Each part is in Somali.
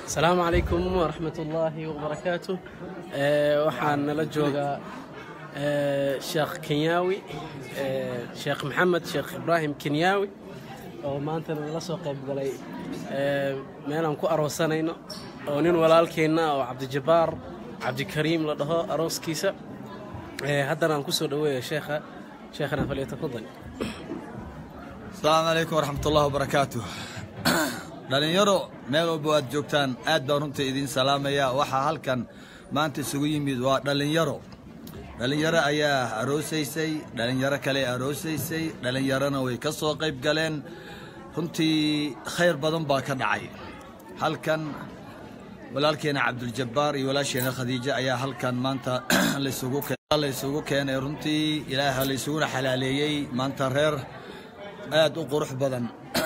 asalaamu calaykum waraxmat ullaahi wabarakaatu waxaan nala joogaa sheekh kenyaawi sheekh maxamed sheekh ibraahim kenyaawi oo maanta nala soo qayb galay meelaan ku aroosanayno oo nin walaalkeenna oo cabdijabbaar cabdikariim la dhaho arooskiisa haddana aan ku soo dhoweeya sheekha sheekhana falyatafadal asalaamu calaykum waraxmat ullahi wabarakaatu dhallinyaro meel walba aad joogtaan aad baan runta idiin salaamaya waxaa halkan maanta isugu yimid waa dhallinyaro dhallinyaro ayaa aroosaysay dhallinyaro kale aroosaysay dhallinyarona way ka soo qayb galeen runtii khayr badan baa ka dhacay halkan walaalkeena cabduljabbaar iyo walaasheena khadiijo ayaa halkan maanta laysugu keenay runtii ilaaha laysuguna xalaaleeyey maanta reer aad u qurux badan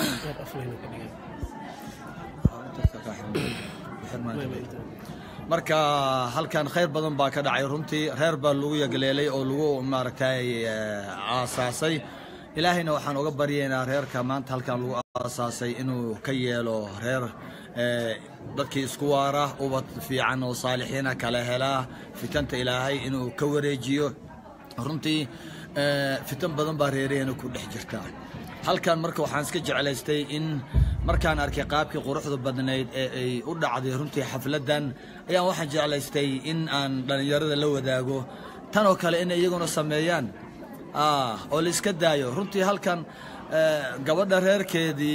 marka halkan khayr badan baa ka dhacay runtii reer baa lagu yagleelay oo lagu maaragtay aasaasay ilaahayna waxaan uga baryaynaa reerka maanta halkan lagu aasaasay inuu ka yeelo reer dadkii isku waara ubad fiican oo saalixiina kala helaa fitanta ilaahay inuu ka wareejiyo runtii fitan badan baa reeraheena ku dhex jirta halkan marka waxaan iska jeclaystay in markaan arkay qaabkii quruxda badnayd ee ay u dhacday runtii xafladdan ayaan waxaan jeclaystay in aan dhallinyarada la wadaago tan oo kale inay iyaguna sameeyaan oo la iska daayo runtii halkan gabadha reerkeedii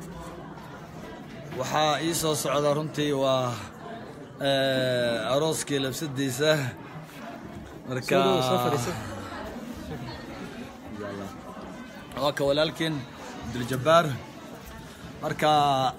waxaa ii soo socda runtii waa arooskii labsadiisa marka waa ka walaalkiin cabduljabbaar marka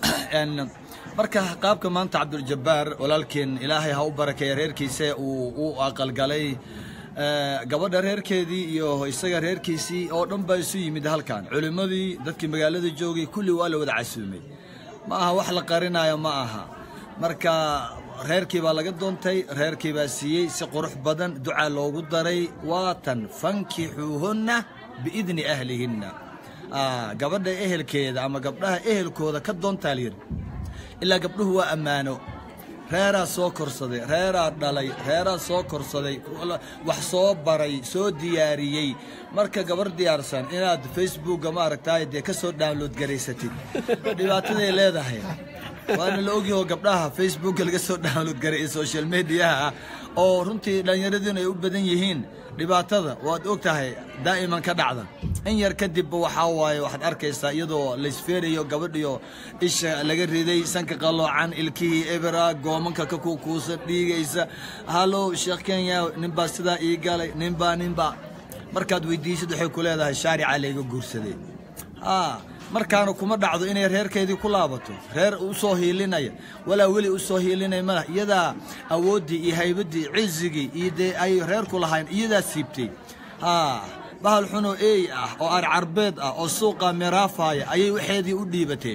marka qaabka maanta cabduljabbaar walaalkiin ilaahay ha u barakeeya reerkiisa uu u aqalgalay gabadha reerkeedii iyo isaga reerkiisii oo dhan baa isu yimid halkan culimmadii dadkii magaalada joogay kulli waa la wada casuumay ma aha wax la qarinayo ma aha marka reerkii baa laga doontay reerkii baa siiyey si qurux badan ducaa loogu daray waatan fankixuuhunna biidni ahlihinna gabadha ehelkeeda ama gabdhaha ehelkooda ka doontaa layidhi ilaa gabdhuhu waa ammaano reeraa soo korsaday reeraa dhalay reeraa soo korsaday wax soo baray soo diyaariyey marka gabar diyaarsan inaad facebookga maaragtaay dee ka soo download garaysatid dhibaataday leedahay waana la ogyaho gabdhaha facebookga laga soo download garay ee social mediaha ah oo runtii dhallinyaradiinu ay u badan yihiin dhibaatada waad og tahay daa'iman ka dhacda in yar kadibba waxaa waaye waxaad arkaysaa iyadoo laysfeerayo gabadhiyo isha laga riday sanka qalloocan ilkihii ebera goomanka ka kuukuusan dhiigaysa hallow sheekh kenya ninbaa sidaa ii galay ninbaa ninbaa markaad weydiisid waxay ku leedahay shaarica layga guursaday markaana kuma dhacdo inay reerkeedii ku laabato reer u soo hiilinaya walaa weli u soo hiilinaya mala iyadaa awooddii iyo haybaddii cizigii iyo dee ay reerku lahayn iyadaa siibtay bahal xunoo eey ah oo arcarbeed ah oo suuqa miraafaaya ayay waxeedii u dhiibatay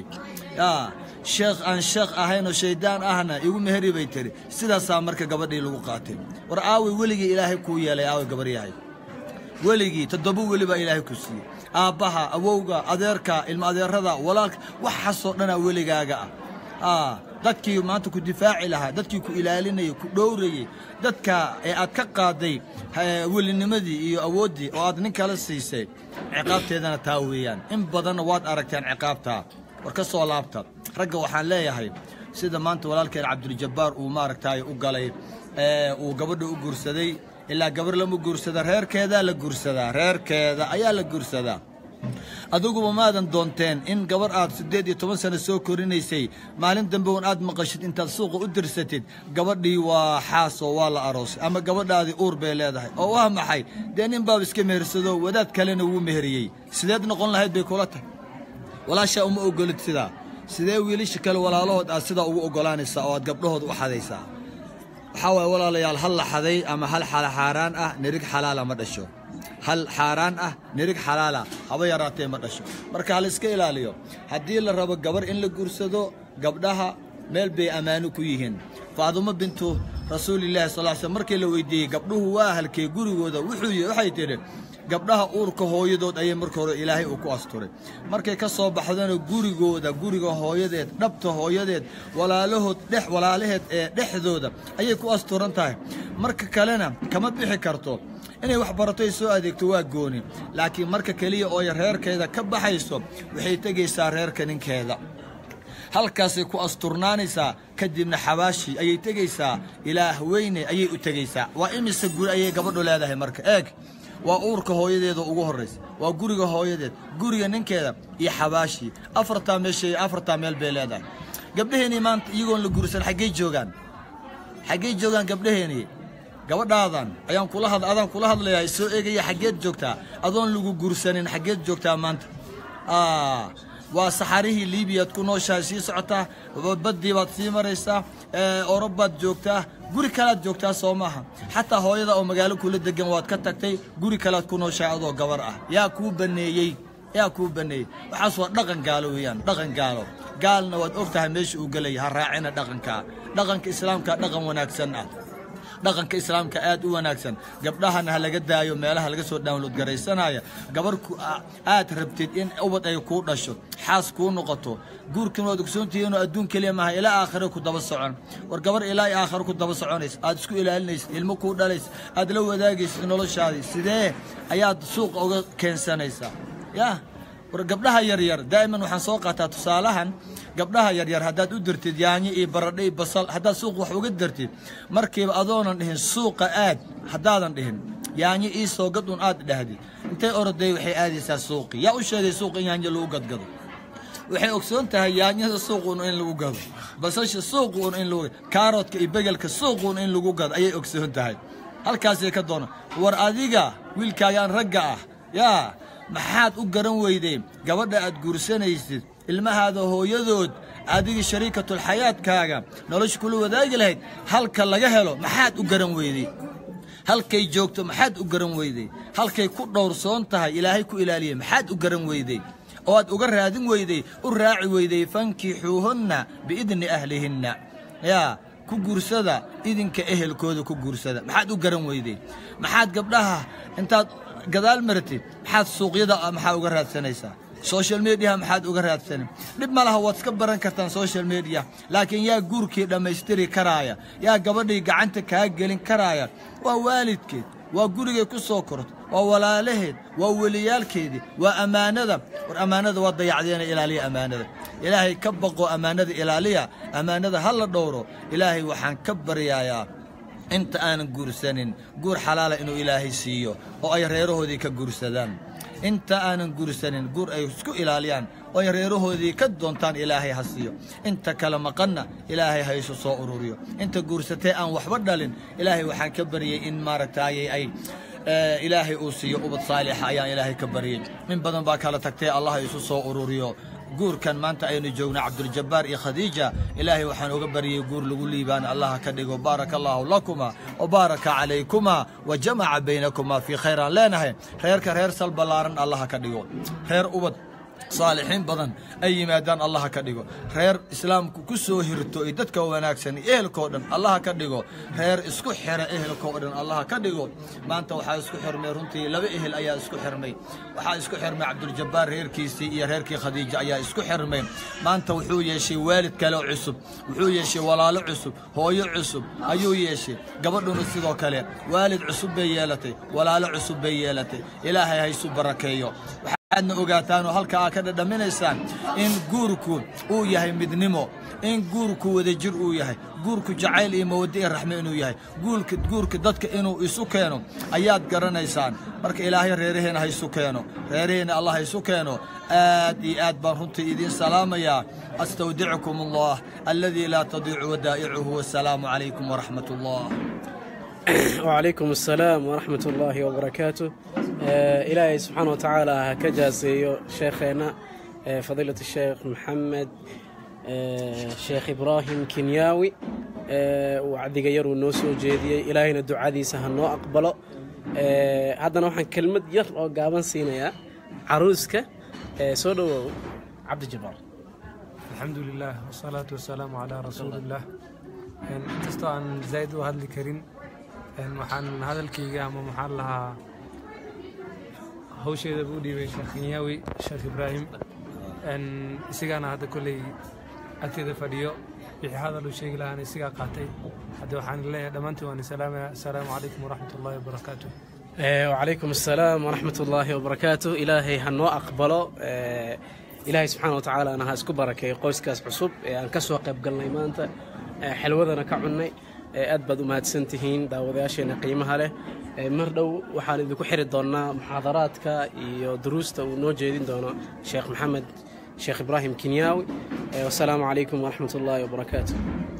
sheekh aan sheekh ahayn oo shayddaan ahna igu meheri bay tiri sidaasaa marka gabadhii lagu qaatay war aaway weligii ilaahay kuu yeelay aaway gabar yahay weligii toddoba weli baa ilaahay ku siiyey aabbaha awowga adeerka ilma adeerada walaalka waxaasoo dhanaa weligaaga ah dadkii maanta ku difaaci lahaa dadkii ku ilaalinayay ku dhowrayey dadka ee aad ka qaaday welinimadii iyo awooddii oo aad nin kala siisay ciqaabteedana taa weeyaan in badanna waad aragteen ciqaabtaa war ka soo laabta ragga waxaan leeyahay sida maanta walaalkeen cabduljabbaar uu maaragtay u galay uu gabadha u guursaday ilaa gabar lama guursada reerkeedaa la guursadaa reerkeeda ayaa la guursadaa adiguba maadan doonteen in gabar aad siddeed iyo toban sano soo korinaysay maalin dambe un aad maqashid intaad suuqa u dirsatid gabadhii waa xaasoo waa la aroosay ama gabadhaadii uur bay leedahay oo waa maxay dee nin baaba iska mehersado wadaad kalena wuu meheriyey sideed noqon lahayd bay kula tahay walaashaa uma ogolid sidaa sidee wiilasha kale walaalahood aad sidaa ugu oggolaanaysaa oo aad gabdhahooda u xadaysaa waxaa waaye walaalayaal hal la xaday ama hal xaaraan ah nirig xalaala ma dhasho hal xaaraan ah nirig xalaala haba yaraatee ma dhasho marka hal iska ilaaliyo haddii la rabo gabar in la guursado gabdhaha meel bay ammaano ku yihiin faadumo bintu rasuulillahi sal sl markii la weydiiyey gabdhuhu waa halkee gurigooda wuxuu waxay tidhi gabdhaha uurka hooyadood ayay marka hore ilaahay uu ku asturay markay ka soo baxdana gurigooda guriga hooyadeed dhabta hooyadeed walaalahood dhex walaalaheed ee dhexdooda ayay ku asturan tahay marka kalena kama bixi karto inay wax barato ay soo adeegto waa gooni laakiin marka keliya ooy reerkeeda ka baxayso waxay tegaysaa reerka ninkeeda halkaasay ku asturnaanaysaa kadibna xabaashii ayay tegaysaa ilaah weyne ayay u tegaysaa waa imise guri ayay gabadhu leedahay marka eeg waa uurka hooyadeeda ugu horraysa waa guriga hooyadeed guriga ninkeeda iyo xabaashii afartaa meeshay afartaa meel bay leedahay gabdhaheenii maanta iyagoon la gursan xaggey joogaan xaggey joogaan gabdhaheenii gabadhaadan ayaan kula had adaan kula hadlayaa soo eegaya xaggeed joogtaa adoon lagu gursanin xaggeed joogtaa maanta waa saxarihii liibiyaad ku nooshahay sii socotaa baddii baad sii maraysaa orobaad joogtaa guri kalaad joogtaa soo maaha xataa hooyada oo magaalo kula degan waad ka tagtay guri kalaad ku nooshahay adoo gabar ah yaa kuu baneeyey yaa kuu baneeyey waxaas waa dhaqan gaalo weeyaan dhaqan gaalo gaalna waad og tahay meesha uu gelaya ha raacina dhaqankaa dhaqanka islaamka dhaqan wanaagsan ah dhaqanka islaamka aad u wanaagsan gabdhahana ha laga daayo meelaha laga soo download garaysanaya gabar aad rabtid in ubad ay kuu dhasho xaas kuu noqoto guurkan waad ogsoontihiinoo adduun keliya maaha ilaa aakhire ku daba socon war gabar ilaa aakhire ku daba soconaysa aad isku ilaalinaysid ilmo kuu dhalaysa aad la wadaagaysid noloshaadii sidee ayaad suuqa uga keensanaysaa yah war gabdhaha yaryar daa'iman waxaan soo qaataa tusaalahan gabdhaha yaryar haddaad u dirtid yaanyo iyo baradho iyo basal haddaad suuq wax uga dirtid markiiba adoonan dhihin suuqa aad haddaadan dhihin yaanyo ii soo gad un aad dhahdid intay oroday waxay aadaysaa suuqii yaa u sheegay suuq in yaanyo lagu gadgado waxay ogsoon tahay yaanyada suuquun in lagu gado basasha suuquun in lagu kaaroodka iyo begelka suuquun in lagu gado ayay ogsoon tahay halkaasay ka doona war adiga wiilkaagaan ragga ah yaa maxaad u garan weyday gabadha aad guursanaysid ilmahaada hooyadood adiga shariikatulxayaadkaaga nolosha kula wadaagi lahayd halka laga helo maxaad u garan weyday halkay joogto maxaad u garan weyday halkay ku dhowrsoon tahay ilaahay ku ilaaliyay maxaad u garan weyday oo aad uga raadin weyday u raaci weyday fankixuuhunna biidni ahlihinna yaa ku guursada idinka ehelkooda ku guursada maxaad u garan weyday maxaad gabdhaha intaad gadaal maratid maxaad suuqyada maxaa uga raadsanaysaa social mediaha maxaad uga raadsanin dhib ma laha waad iska baran kartaan social media laakiin yaa guurkii dhammaystiri karaaya yaa gabadhii gacanta kaa gelin karaaya waa waalidkeed waa gurigay ku soo korto waa walaalaheed waa weliyaalkeedii waa ammaanada war ammaanada waa dayacdeena ilaaliya ammaanada ilaahay ka baqo ammaanada ilaaliya ammaanada ha la dhowro ilaahay waxaan ka baryayaa inta aanan guursanin guur xalaala inuu ilaahay siiyo oo ay reerahoodii ka guursadaan inta aanan guursanin guur ay isku ilaaliyaan oo ay reerahoodii ka doontaan ilaahay ha siiyo inta kale maqanna ilaahay ha isu soo ururiyo inta guursatee aan waxba dhalin ilaahay waxaan ka baryey in maaragtaayay ay ilaahay uu siiyo ubad saalixa ayaan ilaahay ka baryey in badan baa kala tagtee allah ha isu soo ururiyo guurkan maanta aynu joogna cabduljabaar iyo khadiija ilaahay waxaan uga baryay guur lagu liibaan allaha ka dhigo baaraka allaahu lakuma wa baaraka calaykumaa wa jamaca baynakumaa fii khayraan leenahay reerka reer sal ballaaran allaha ka dhigo reer ubad saalixiin badan ay yimaadaan allaha ka dhigo reer islaamku ku soo hirto iyo dadka wanaagsan iyo ehelkao dhan allaha ka dhigo reer isku xira ehelkao dhan allaha ka dhigo maanta waxaa isku xirmay runtii laba ehel ayaa isku xirmay waxaa isku xirmay cabduljabaar reerkiisii iyo reerkii khadiija ayaa isku xirmay maanta wuxuu yeeshay waalid kale oo cusub wuxuu yeeshay walaalo cusub hooyo cusub ayuu yeeshay gabadhuna sidoo kale waalid cusub bay yeelatay walaalo cusub bay yeelatay ilaahay haysu barakeeyo aadna ogaataan oo halka aad ka dhadhaminaysaan in guurku uu yahay midnimo in guurku wadajir uu yahay guurku jacayl iyo mawaddo iyo raxme inuu yahay guurka guurka dadka inuu isu keeno ayaad garanaysaan marka ilaahay reeraheena ha isu keeno reeraheena allah ha isu keeno aad iyo aad baan runtii idiin salaamayaa astawdicukum allah aladii laa tadiicu wadaa'icuhu wasalaamu calaykum waraxmat allah وعليكم السلام ورحمة الله وبركاته آه إلهي سبحانه وتعالى كجاسيو شيخنا آه فضيلة الشيخ محمد آه شيخ إبراهيم كنياوي آه وعدي غير ونوسو جيدي إلهينا الدعاء دي سهنو أقبله آه هذا نوحا كلمة ير أو قابن سينيا عروسك آه سودو عبد الجبار الحمد لله والصلاة والسلام على رسول الله inkastoo aan zaa'id u hadli karin waxaan hadalkayga ama maxaan lahaa hawsheeda buu u dhiibay sheekh kenyaawi sheekh ibraahim isigaana hadda kolley agteeda fadhiyo wixii hadal uu sheegi lahaana isigaa qaatay hadda waxaan leeyahay dhammaantiin waan salaamaya assalaamu calaykum waraxmat ullahi wabarakaatu وعليكم السلام ورحمة الله وبركاته إلهي هنو أقبله إلهي سبحانه وتعالى أنا هاسكو بركة قوس كاس عصب أن كسوا قيب قلنا إيمانتا حلوذنا كعني أدبد ما تسنتهين داوداشينا قيمها له مردو وحال إذا كحر دونا محاضراتك iyo دروستا ونو جيدين دونا شيخ محمد شيخ إبراهيم كنياوي والسلام عليكم ورحمة الله وبركاته